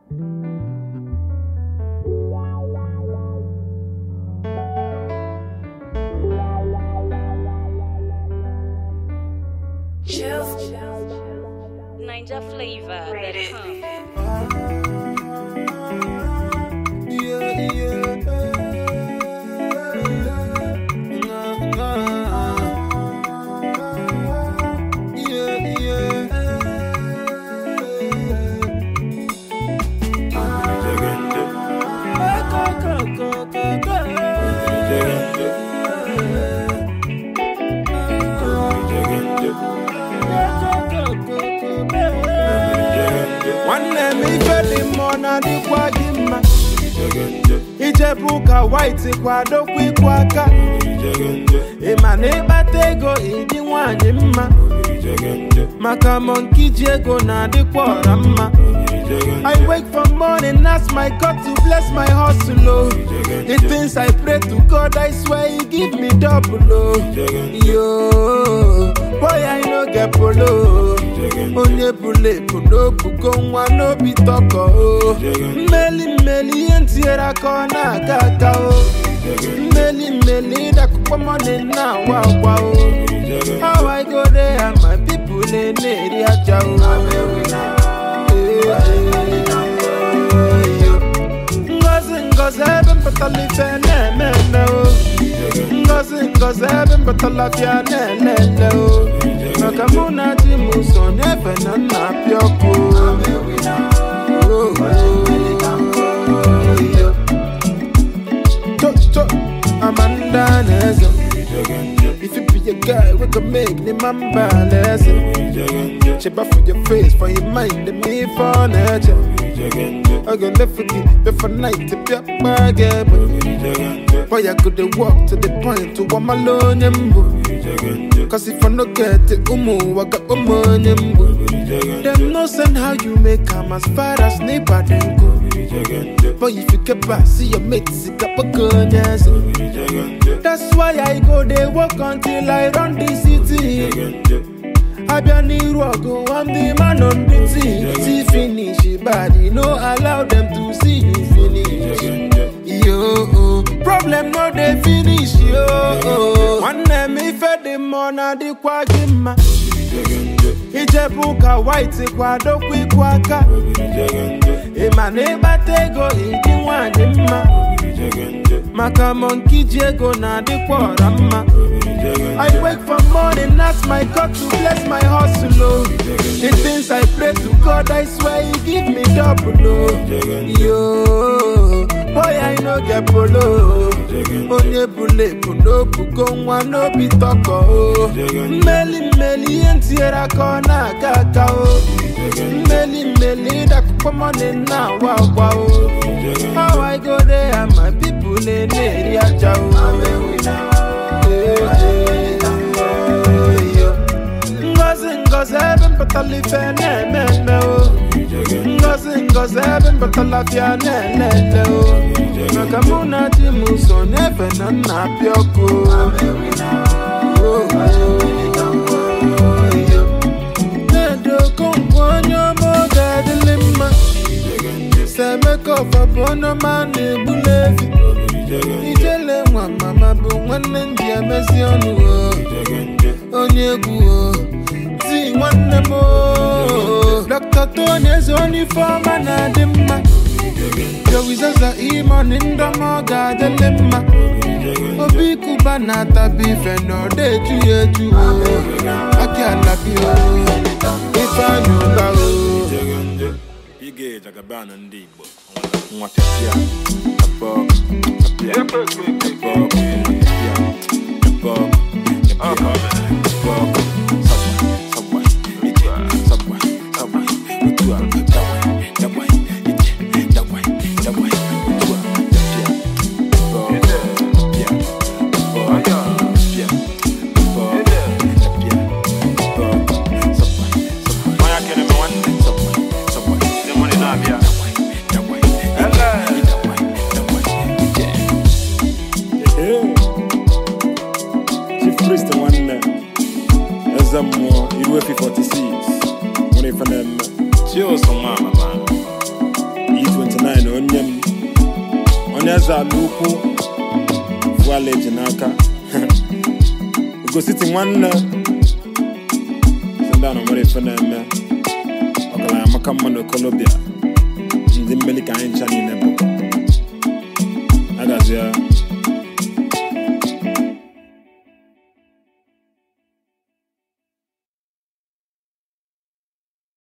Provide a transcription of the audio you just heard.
Ninja flavor. Ready. Yeah, yeah. Yeah, nwanne m ife dị mma ọ na-adịkwa gị mma ijebu ụka white kwadokwa ịkwụ aka ịma na ịkpata ego ịdị nwanyị mma maka monki ji ego na-adịkwa ọra mma I wake from morning, ask my God to bless my hustle. Oh. The things I pray to God, I swear He give me double. Oh. Yo, boy, I no get polo. Onye bule no bugo nwa n'obi tọkọ o. Mmeli mmeli ihe ntinyere aka ọ na-aga aga o. Mmeli mmeli ịdakụkpọ mọni na-awa akwa o. How I go there and my people na-eri aja o. Ngozi ngozi ebe mpụtara ife na-eme eme o Ngozi ngozi ebe mpụtara afịa na-ele ele o Maka mụ na di m so n'ebe na nna apịa ọkụ o. Cho cho Amanda na-eze If you be a guy, we can make the man balance. Check for your face, for your mind, and me for nature. I go left for you, left for night to be a bargain. Boy, I could walk to the point to one alone. Cause if I no get it, umu, I got umu. Them no send how you make come as far as neighbor then go. But if you get back, see your mates, it got a gun, yes. That's why I go they walk until I run the city. I be an Irogo, I'm the man on the team. See finish, body, no allow them to see you finish. Yo, problem no they finish, yo. One name if the money the kwagima. Ijebu ụka white kwadokwa ịkwụ aka ịma na ịkpata ego ịdị nwanyị mma maka monki ji ego na-adịkwa ọra mma I wake from morning, ask my God to bless my hustle. Oh. The things I pray to God, I swear He give me double. Oh. Yo, boy, I no get polo. Onye bule no bugo nwa n'obi tọkọ. Oh. Mmeli mmeli ihe ntinyere aka ọ na-aga aga. Oh. Mmeli mmeli ịdakụkpọ mọni na-awa agwa. Oh. How I go there and my people na-eri aja. Oh. Ngozi ngozi ebe mpụtara ife na-eme eme o Ngozi ngozi ebe mpụtara afịa na-ele ele o Maka mụ na di m so n'ebe na nna apịa ọkụ Na-edokongwu onye ọma oge adịlị mma Semeka ọfọ bụ onye ọma na-egbuli efi Ijele nwa mama bụ nwanne ndị emezi ọnụ o onye egwu o ti nwanne m o Dr. Tony eze onye ifeọma na-adị mma Jowizaza imoni ndọma ọ ga-adịlị mma obi kuba na-atabi ife na ọ na-eju ya eju o aki alabi o ifeanyị ụba o Ige jagabana ndị Igbo nwa pịapịa abọ pịapịa abọ pịapịa abọ pịapịa abọ sabwa sabwa ije sabwa sabwa otu a dawa dawa ije dawa dawa otu a pịapịa abọ pịapịa abọ pịapịa abọ pịapịa abọ sabwa sabwa Maya kene me nwanne sabwa sabwa ndị mụrụ na-abịa dawa dawa dawa dawa ije Chief Priest nwanne eze mmụọ iru efi 46 nwere ife na-eme chi ụsụ nwa mama onye m onye eze ala ukwu vuala eji n'aka ugositi nwanne si ndị anọ nwere ife na-eme ọgaranya maka mma na okolobịa ndị mmeli ka anyị ncha niile bụ agazie